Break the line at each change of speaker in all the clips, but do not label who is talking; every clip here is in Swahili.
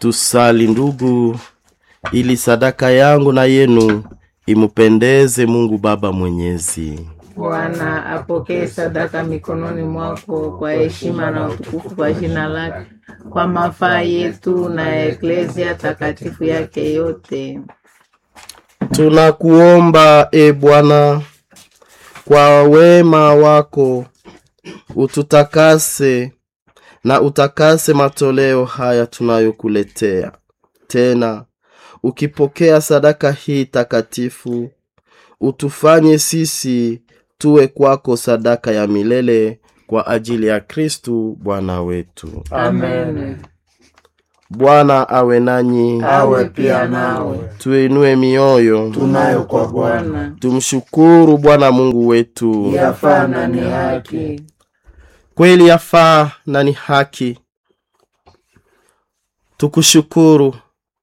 Tusali ndugu, ili sadaka yangu na yenu imupendeze Mungu Baba Mwenyezi.
Bwana apokee sadaka mikononi mwako kwa heshima na utukufu kwa jina lake, kwa mafaa yetu na ya eklezia takatifu yake yote.
Tunakuomba e Bwana, kwa wema wako ututakase na utakase matoleo haya tunayokuletea. Tena ukipokea sadaka hii takatifu, utufanye sisi tuwe kwako sadaka ya milele kwa ajili ya Kristu Bwana wetu.
Amen.
Bwana awe nanyi,
awe pia nawe.
tuinue mioyo,
Tunayo kwa Bwana,
Bwana
tumshukuru Bwana Mungu wetu.
yafaa na ni haki.
Kweli yafaa na ni haki tukushukuru,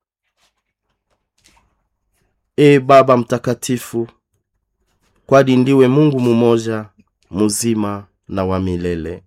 e Baba Mtakatifu, kwani ndiwe Mungu mumoja muzima na wa milele.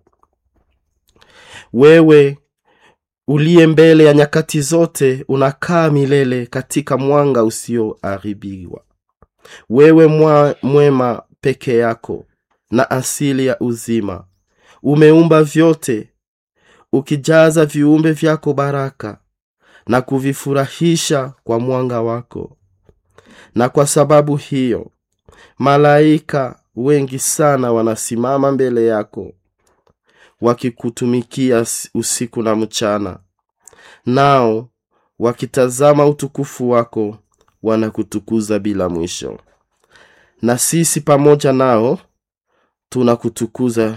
Wewe uliye mbele ya nyakati zote, unakaa milele katika mwanga usioharibiwa. Wewe mwa, mwema peke yako na asili ya uzima umeumba vyote ukijaza viumbe vyako baraka na kuvifurahisha kwa mwanga wako. Na kwa sababu hiyo malaika wengi sana wanasimama mbele yako wakikutumikia usiku na mchana, nao wakitazama utukufu wako wanakutukuza bila mwisho. Na sisi pamoja nao tunakutukuza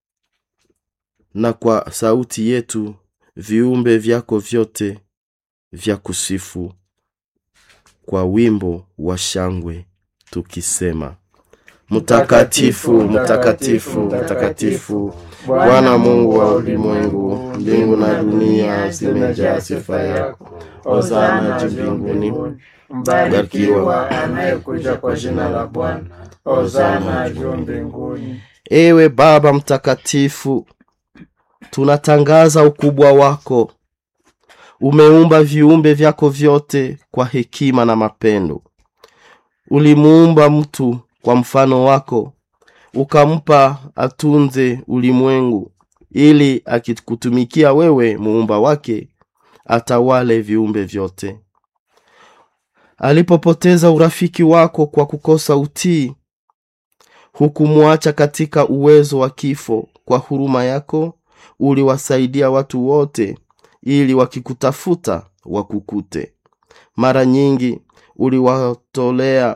na kwa sauti yetu viumbe vyako vyote vya kusifu kwa wimbo wa shangwe tukisema: Mtakatifu, mtakatifu, mtakatifu, Bwana Mungu wa ulimwengu, mbingu na dunia zimejaa sifa yako. Hosana juu mbinguni,
Mbarikiwa anayekuja kwa jina la Bwana. Hosana juu mbinguni.
Ewe Baba Mtakatifu, tunatangaza ukubwa wako. Umeumba viumbe vyako vyote kwa hekima na mapendo. Ulimuumba mtu kwa mfano wako, ukampa atunze ulimwengu, ili akikutumikia wewe, muumba wake, atawale viumbe vyote. Alipopoteza urafiki wako kwa kukosa utii, hukumwacha katika uwezo wa kifo. Kwa huruma yako uliwasaidia watu wote, ili wakikutafuta wakukute. Mara nyingi uliwatolea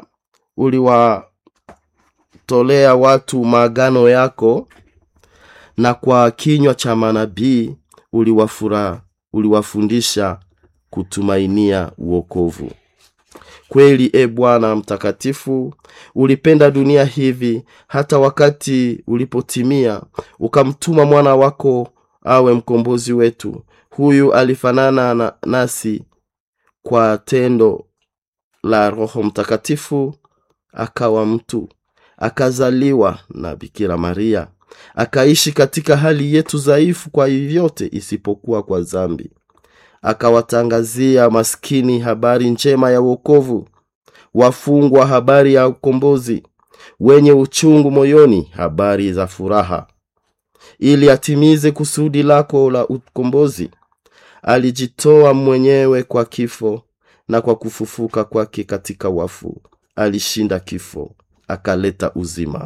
uliwatolea watu maagano yako, na kwa kinywa cha manabii uliwafura uliwafundisha kutumainia uokovu. Kweli, e Bwana Mtakatifu, ulipenda dunia hivi hata wakati ulipotimia ukamtuma mwana wako awe mkombozi wetu. Huyu alifanana na nasi kwa tendo la Roho Mtakatifu, akawa mtu, akazaliwa na Bikira Maria, akaishi katika hali yetu dhaifu kwa vyote isipokuwa kwa dhambi akawatangazia maskini habari njema ya wokovu, wafungwa habari ya ukombozi, wenye uchungu moyoni habari za furaha. Ili atimize kusudi lako la ukombozi, alijitoa mwenyewe kwa kifo, na kwa kufufuka kwake katika wafu alishinda kifo, akaleta uzima.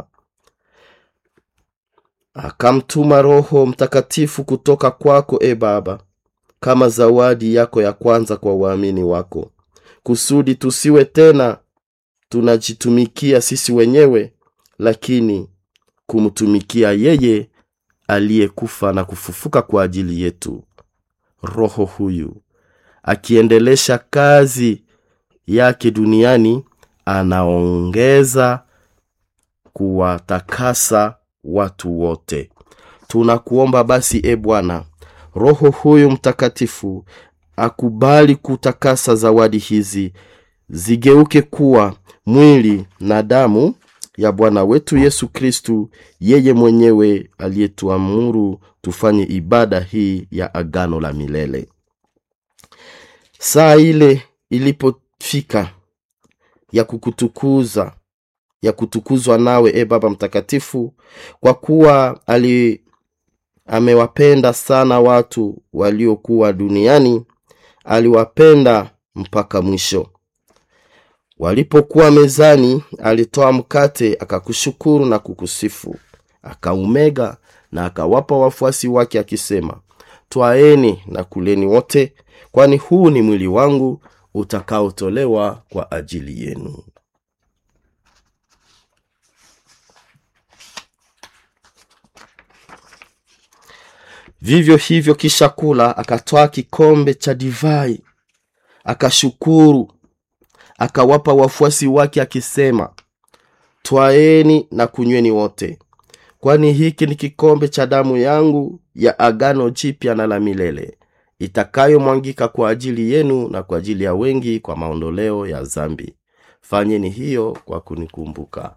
Akamtuma Roho Mtakatifu kutoka kwako, e Baba, kama zawadi yako ya kwanza kwa waamini wako, kusudi tusiwe tena tunajitumikia sisi wenyewe, lakini kumtumikia yeye aliyekufa na kufufuka kwa ajili yetu. Roho huyu akiendelesha kazi yake duniani, anaongeza kuwatakasa watu wote. Tunakuomba basi, e Bwana, Roho huyu Mtakatifu akubali kutakasa zawadi hizi zigeuke kuwa mwili na damu ya Bwana wetu Yesu Kristu, yeye mwenyewe aliyetuamuru tufanye ibada hii ya agano la milele. saa ile ilipofika ya kukutukuza ya kutukuzwa nawe e baba mtakatifu kwa kuwa ali amewapenda sana watu waliokuwa duniani aliwapenda mpaka mwisho walipokuwa mezani alitoa mkate akakushukuru na kukusifu akaumega na akawapa wafuasi wake akisema twaeni na kuleni wote kwani huu ni mwili wangu utakaotolewa kwa ajili yenu vivyo hivyo kisha kula akatwaa kikombe cha divai akashukuru akawapa wafuasi wake akisema twaeni na kunyweni wote kwani hiki ni kikombe cha damu yangu ya agano jipya na la milele itakayomwangika kwa ajili yenu na kwa ajili ya wengi kwa maondoleo ya zambi fanyeni hiyo kwa kunikumbuka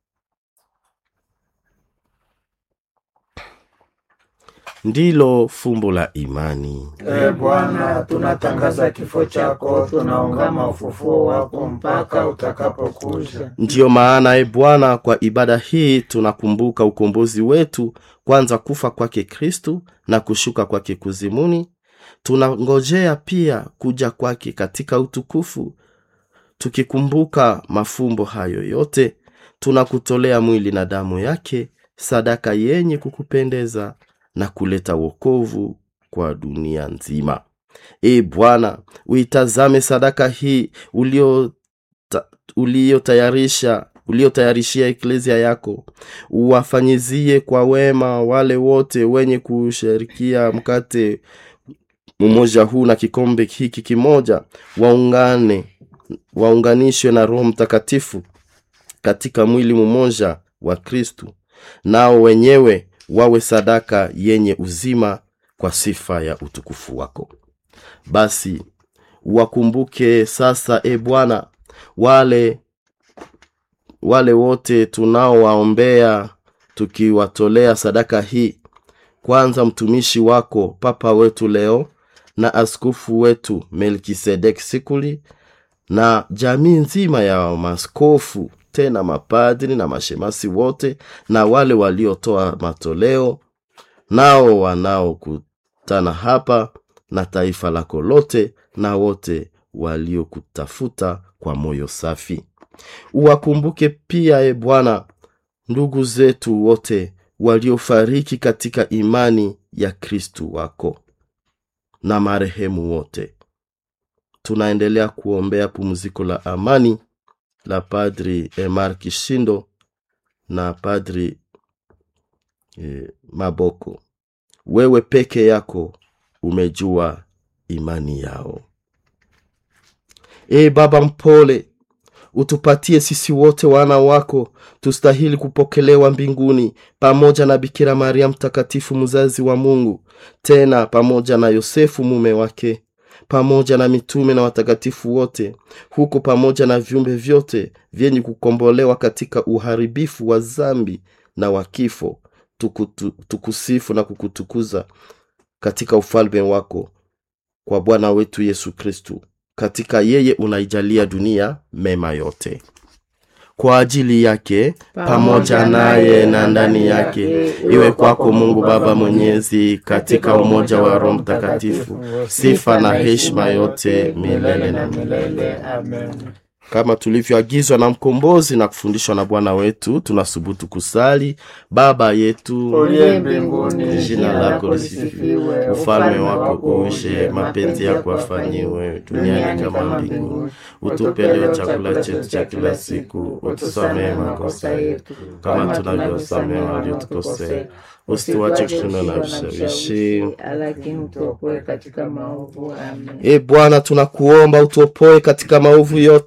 ndilo fumbo la imani
Ee Bwana, tunatangaza kifo chako, tunaungama ufufuo wako mpaka utakapokuja.
ndiyo maana e bwana kwa ibada hii tunakumbuka ukombozi wetu kwanza kufa kwake kristu na kushuka kwake kuzimuni tunangojea pia kuja kwake katika utukufu tukikumbuka mafumbo hayo yote tunakutolea mwili na damu yake sadaka yenye kukupendeza na kuleta wokovu kwa dunia nzima e bwana uitazame sadaka hii ulio ta- uliotayarisha uliotayarishia eklezia yako uwafanyizie kwa wema wale wote wenye kushirikia mkate mmoja huu na kikombe hiki kimoja waungane waunganishwe na roho mtakatifu katika mwili mmoja wa kristu nao wenyewe wawe sadaka yenye uzima kwa sifa ya utukufu wako basi wakumbuke sasa e bwana wale wale wote tunaowaombea tukiwatolea sadaka hii kwanza mtumishi wako papa wetu leo na askofu wetu melkisedek sikuli na jamii nzima ya maskofu tena mapadri na mashemasi wote na wale waliotoa matoleo nao wanaokutana hapa na taifa lako lote na wote waliokutafuta kwa moyo safi uwakumbuke pia e bwana ndugu zetu wote waliofariki katika imani ya kristu wako na marehemu wote tunaendelea kuombea pumziko la amani la padri emar kishindo na padri e, maboko wewe peke yako umejua imani yao e baba mpole utupatie sisi wote wana wako tustahili kupokelewa mbinguni pamoja na bikira maria mtakatifu mzazi wa mungu tena pamoja na yosefu mume wake pamoja na mitume na watakatifu wote huko pamoja na viumbe vyote vyenye kukombolewa katika uharibifu wa zambi na wa kifo tukutu, tukusifu na kukutukuza katika ufalme wako kwa bwana wetu yesu kristu katika yeye unaijalia dunia mema yote kwa ajili yake pamoja naye na ndani yake iwe kwako mungu baba mwenyezi katika umoja wa roho mtakatifu sifa na heshima yote milele na milele
Amen.
kama tulivyoagizwa na mkombozi na kufundishwa na bwana wetu tunasubutu kusali baba yetu
Uliye mbinguni,
jina lako lisifiwe ufalme wako uje mapenzi yako afanyiwe duniani kama mbinguni utupe leo chakula chetu cha kila siku utusamehe makosa yetu kama tunavyosamehe waliotukosea usituache kushindwa na vishawishi
lakini utuokoe katika maovu amen
e bwana tunakuomba utuopoe katika maovu yote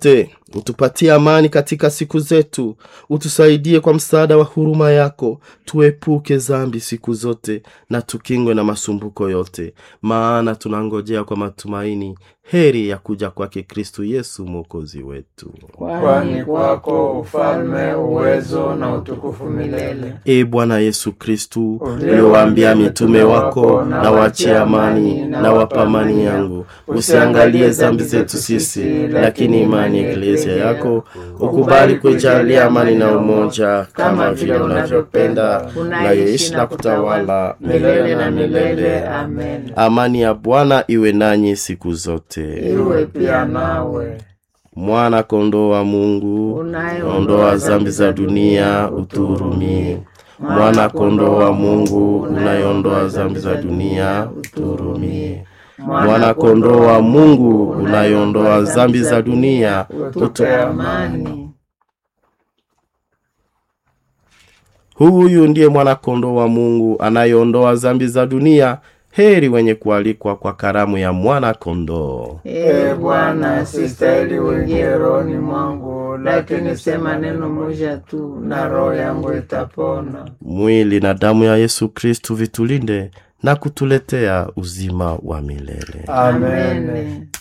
utupatie amani katika siku zetu utusaidie kwa msaada wa huruma yako tuepuke zambi siku zote na tukingwe na masumbuko yote maana tunangojea kwa matumaini heri ya kuja kwake kristu yesu mwokozi wetu
kwani kwako ufalme uwezo na utukufu milele
e bwana yesu kristu
Uliowaambia
uliowaambia mitume wako na wachie amani na wapa amani yangu usiangalie zambi zetu sisi lakini imani ya eklesia yako ukubali kuijalia amani na umoja kama vile unavyopenda unayeishi na kutawala
milele na milele amen
amani ya bwana iwe nanyi siku zote
iwe pia nawe
mwana kondoo wa mungu ondoa zambi za dunia utuhurumie mwana kondoo wa mungu unayeondoa zambi za dunia utuhurumie mwana kondoo wa mungu unayeondoa zambi za dunia utu...
amani
huyu ndiye mwana kondoo wa mungu anayeondoa zambi za dunia heri wenye kualikwa kwa karamu ya mwana kondoo
e bwana sistahili uingie rohoni mwangu lakini sema neno moja tu na roho yangu itapona
mwili na damu ya yesu kristu vitulinde na kutuletea uzima wa milele
amen
Amen.